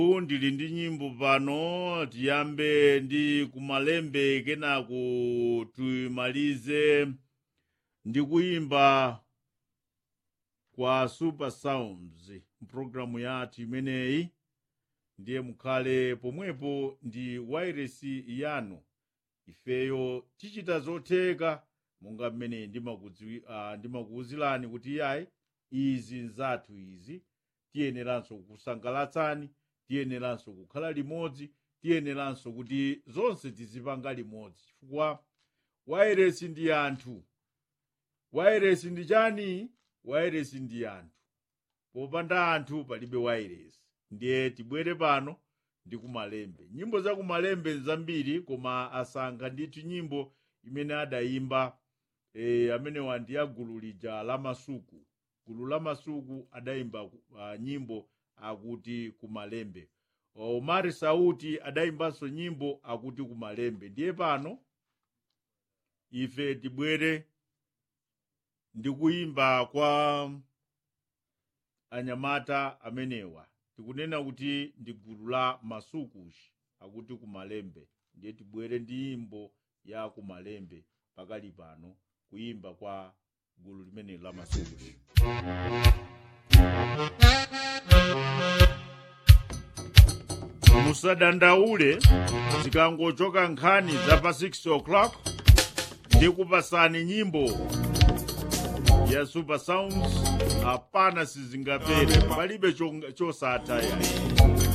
ndili ndi nyimbo pano tiyambe ndi kumalembe kenaku tuyimalize ndi kuyimba kwa super sounds mpulogalamu yathu imeneyi ndiye mukhale pomwepo ndi wairesi yanu ifeyo tichita zotheka monga mmene ndimakudziwi- ah, ndimakuwuzirani kuti yayi izi nzathu izi tiyeneranso kukusangalatsani tiyeneranso kukhala limodzi tiyeneranso kuti zonse tizipanga limodzi chifukwa wairesi ndi anthu wairesi ndi chani wairesi ndi anthu popanda anthu palibe wairesi ndiye tibwere pano ndi kumalembe nyimbo za kumalembe nzambiri koma asankha ndithu nyimbo imene adayimba e, amenewa ndi ya gulu lija la masuku gulu la masuku adayimba uh, nyimbo akuti kumalembe omari sauti adayimbanso nyimbo akuti kumalembe ndiye pano ife tibwere ndi kuyimba kwa anyamata amenewa tikunena kuti ndi gulu la masukushi akuti kumalembe ndiye tibwere ndi nyimbo ya kumalembe pakali pano kuyimba kwa gulu limene la masukushi musadandaule zikangochoka nkhani za pa 6 o'clock ndikupasani nyimbo ya super sounds hapana sizingapere palibe chong- chosatha yayi